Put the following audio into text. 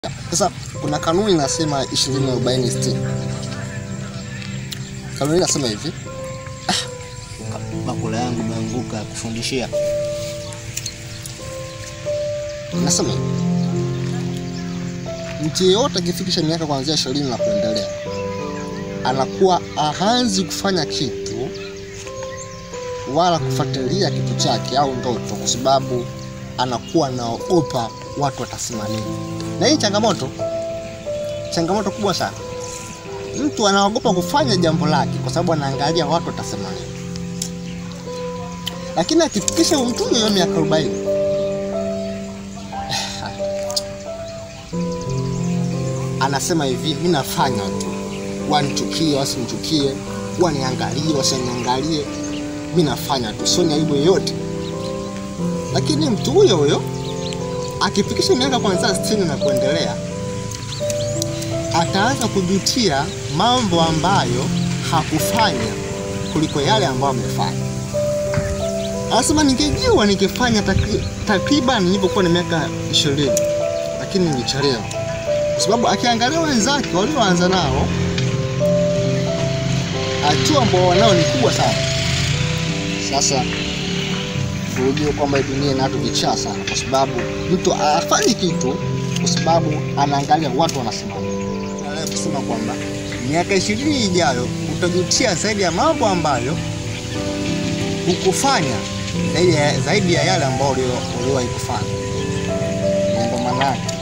Sasa kuna kanuni inasema 20 40 60. Kanuni inasema hivi, bakula yangu imeanguka ya kufundishia. inasema hivi. Mtu yeyote akifikisha miaka kuanzia 20 na kuendelea anakuwa haanzi kufanya kitu wala kufuatilia kitu chake au ndoto, kwa sababu anakuwa anaogopa watu watasema nini. Na hii changamoto, changamoto kubwa sana. Mtu anaogopa kufanya jambo lake kwa sababu anaangalia watu watasema nini, lakini akifikisha mtu huyo miaka 40 anasema hivi, mi nafanya tu, wanichukie wasinichukie, waniangalie wasiniangalie, mi nafanya tu, sio ni aibu yoyote. Lakini mtu huyo huyo akifikisha miaka kuanzia sitini na kuendelea, ataanza kujutia mambo ambayo hakufanya kuliko yale ambayo amefanya. Anasema ningejua ningefanya takri- takriban nilipokuwa na miaka ishirini, lakini nilichelewa kwa sababu akiangalia wenzake walioanza nao hatua ambao wanao ni kubwa sana. Sasa ujue kwamba hii dunia ina watu vichaa sana, kwa sababu mtu hafanyi kitu kwa sababu anaangalia watu wanasema nini. Naweza kusema kwamba miaka ishirini ijayo utajutia zaidi ya mambo ambayo hukufanya zaidi ya, zaidi ya yale ambayo ulio- uliwahi kufanya. Ndio maana yake.